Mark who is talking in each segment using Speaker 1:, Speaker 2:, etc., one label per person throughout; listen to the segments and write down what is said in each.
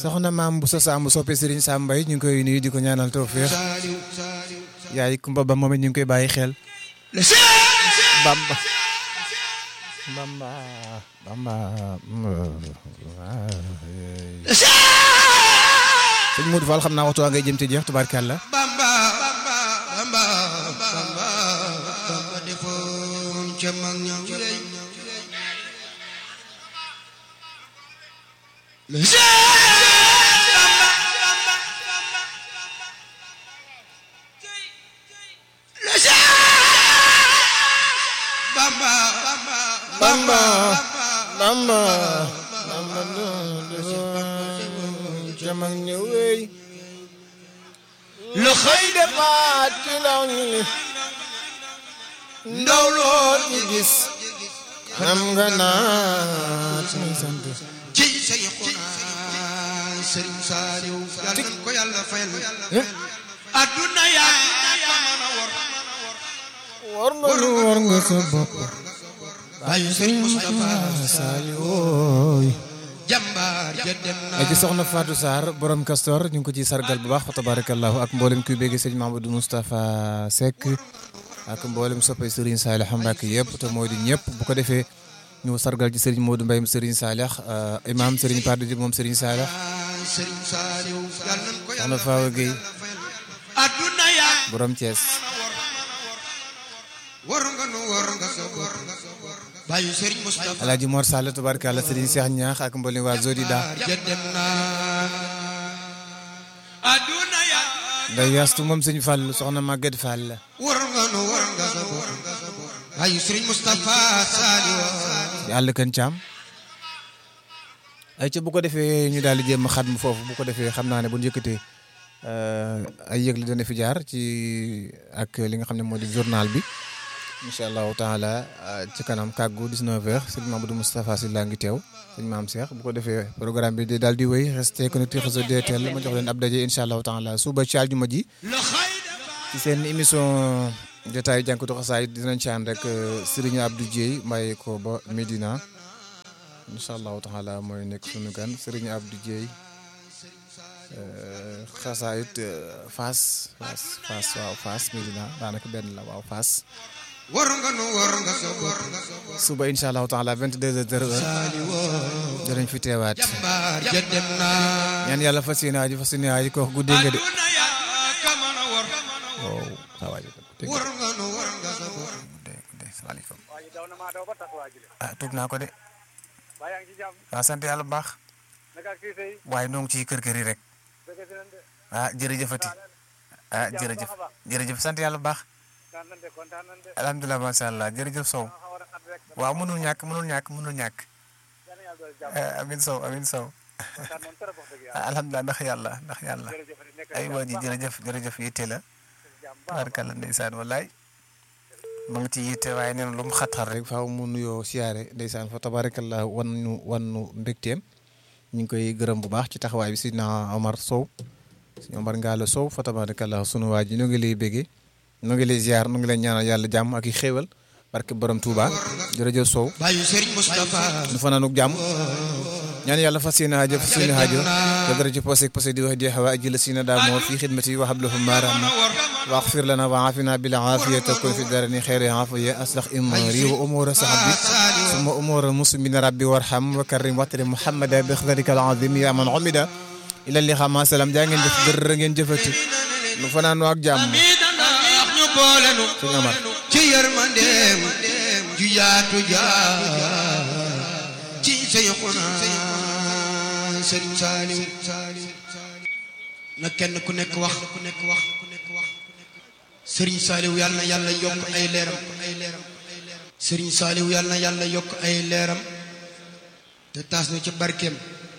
Speaker 1: soxna maam bu sa Samb soppe Serigne Sam Mbaye ñu ngi koy nuyu di ko ñaanal tawfeex
Speaker 2: Saliou Saliou
Speaker 1: yaay Kumba ba moom it ñu ngi koy bàyyi xel
Speaker 2: le Cheikh
Speaker 1: Bamba Bamba Bamba
Speaker 2: le Cheikh
Speaker 1: sëñ Modou Fall xam naa waxtu waa ngay jëm ci jeex tubaarkàlla
Speaker 2: Bamba Bamba Bamba Bamba Bamba defoon ca mag ña lay le Cheikh Bamba le Cheikh Bamba Bamba
Speaker 1: Bamba Bamba jamag ñëwey
Speaker 2: le xëy de
Speaker 1: faat ci law ni
Speaker 2: ndaw lool
Speaker 1: ci gis xam nga naat muy sant
Speaker 2: ci Seyxuna Sëriñ Saaliw yàlla ko yàlla fayal adduna yaa ko mën a wor
Speaker 1: war nga lu war nga sa bopp
Speaker 2: bàyyi Sëriñ Moustapha
Speaker 1: Saaliwooy
Speaker 2: jàmbaar ja dem na
Speaker 1: ay ci soxna Fatou Sarr borom Castor ñu ngi ko ciy sargal bu baax fa tabarakallahu ak mboolem kuy bégge sëñ Mamadou Moustapha Seck ak mboolem soppe Serigne Salih Mbacke yëpp te moo di ñëpp bu ko defee ñu sargal ci Serigne Modou Mbaye Serigne Salih imam Serigne Pade Diop moom Serigne Salih
Speaker 2: Sëriñ Saaliw yàlla nañ ko
Speaker 1: soxna
Speaker 2: yàlla
Speaker 1: Fawa Gueye
Speaker 2: adduna yaa
Speaker 1: borom Thiès
Speaker 2: war nga nu war nga sa bor bàyyi Sëriñ Moustapha
Speaker 1: Alaaji Mor Sall tabarakallah Serigne Cheikh Ñaax ak mboolem waa Zodida
Speaker 2: ja dem na adduna yaa
Speaker 1: nday yastu moom sëñ Fall soxna Maguette Fall
Speaker 2: war nga nu war nga sa bor bàyyi Sëriñ Moustapha Saaliw
Speaker 1: yàlla kan caam ay ca bu ko defee ñu daal di jéem a xatmu foofu bu ko defee xam naa ne bu ñu yëkkatee ay yëgle dana fi jaar ci ak li nga xam ne moo di journal bi incha allahu taala ci kanam kàggu 19h sëñ Mamadou Moustapha Sy laa ngi teew sëñ Maam Cheikh bu ko defee programme bi di daal di wéy resté connecté réseau DTL ma jox leen ab daje incha allahu taala suba ci àjjuma ji
Speaker 2: le xëy
Speaker 1: ci seen émission jotaayu jànkatu xasaay dinañ ci ànd ak Serigne Abdou Dieye mbaye ko ba Medina incha allahu taala mooy nekk sunu gan Serigne Abdou Dieye xasaayit Fass Fass Fass waaw Fass Medina daanaka benn la waaw Fass
Speaker 2: war nga nu war nga sa bor
Speaker 1: suba incha allahu taala 22h
Speaker 2: Saaliw
Speaker 1: dinañ fi teewaat
Speaker 2: jàmbaar ja dem na
Speaker 1: ñaan yàlla fas yéene aji fas yéene aji ko guddee nga de
Speaker 2: adduna yaa ka mën a wor
Speaker 1: waaw saa waay dégg
Speaker 2: war nga nu war nga sa bor
Speaker 1: nga salaamaaleykum ah tuub naa ko de waaw sant yàlla bu baax waaye noo ngi ciy kër kër yi rek ah jërëjëfati ah jërëjëf jërëjëf sant yàlla bu baax alhamdulilah macha allah jërëjëf Sow waaw mënul ñàkk mënul ñàkk mënul ñàkk ah amin Sow amin Sow ah alhamdulilah ndax yàlla ndax yàlla ay waa ji jërëjëf jërëjëf yitte la tabarkàlla ndeysaan wallaay ma ngi ci yitte waaye nee na lu mu xat-xat rek faaw mu nuyoo siyaare ndeysaan fa tabarakallah wan nu wan nu mbégteem ñu ngi koy gërëm bu baax ci taxawaay bi sidna Omar Sow si Omar Ngalla Sow fa tabarakallah sunu waa ji ñu ngi lay béggee ñu ngi lay ziar ñu ngi lay ñaanal yàlla jàmm ak i xéewal barke borom Touba jërëjëf Sow
Speaker 2: bàyyi Sëriñ Moustapha
Speaker 1: nu fanaanuk jàmm ñaan yàlla fas yéene aajo fas yéene aajo te dara ci posé posé di wax di xawa aji la sina daa moo fi xidmati wa hablahum maarahma wa axfir lana wa aafina bil aafiyati takun fi darani xeyri aafiya aslax imari wa umura sahabi summa umura muslimina rabbi warham wa karim waxtari muhammada bi xdarika al azim ya man umida ila li xama salaam jaa ngeen jëf dërë ngeen jëfati nu fanaanoo ak jàmm
Speaker 2: mi dana wax ñu boole nu
Speaker 1: sëñ Omar
Speaker 2: ci yërmandeem ju yaatu jaar ci Seyxuna Sëriñ Saaliw na kenn ku nekk wax ku nekk wax ku nekk wax Sëriñ Saaliw yàlla na yàlla yokk ay leeram ay leeram Sëriñ Saaliw yàlla na yàlla yokk ay leeram te taas nu ci barkeem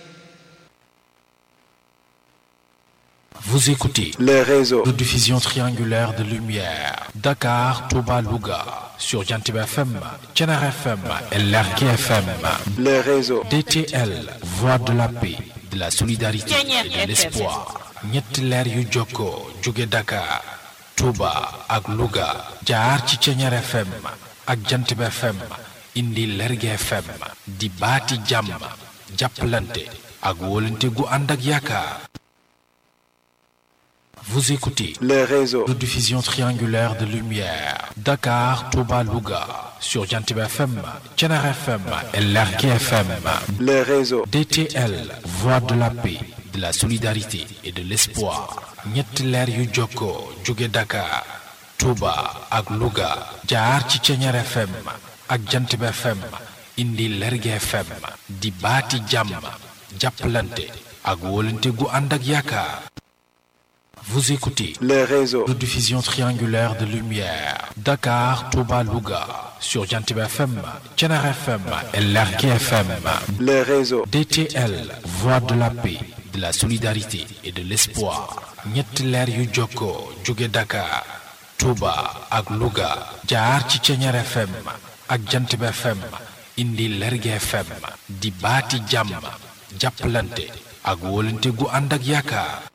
Speaker 3: Vous écoutez
Speaker 4: les réseaux
Speaker 3: de diffusion triangulaire de lumière. Dakar, Touba, Louga. Sur Jantib FM, Tchenar FM et Lergui FM.
Speaker 4: les réseaux
Speaker 3: DTL, Voix de la paix, de la solidarité et de l'espoir. ñetti leer yu jokkoo jóge Dakar, Touba ak Louga. jaar ci Tchenar FM ak Jantib FM. indi Lergui FM. di baati jàmm. jàppalante ak wóolante gu ànd ak yaakaar vous écoutez
Speaker 4: les réseaux
Speaker 3: de diffusion triangulaire de lumière Dakar Touba Louga sur Jantib FM Thiénare FM et Lergui FM
Speaker 4: les réseaux
Speaker 3: DTL voix de la paix de la solidarité et de l'espoir ñetti leer yu jokkoo jóge Dakar Touba ak Louga jaar ci Thiénare FM ak Jantib FM indi Lergui FM di baati jàmm jàppalante ak wóolante gu ànd ak yaakaar vous écoutez
Speaker 4: les réseaux
Speaker 3: de diffusion triangulaire de lumière Dakar Touba Louga sur Jantib FM Thiénare FM et Lergui FM
Speaker 4: les réseaux
Speaker 3: DTL voix de la paix de la solidarité et de l'espoir ñetti leer yu jokkoo jóge Dakar Touba ak Louga jaar ci Thiénare FM ak Jantib FM indi Lergui FM di baati jàmm jàppalante ak wóolante gu ànd ak yaakaar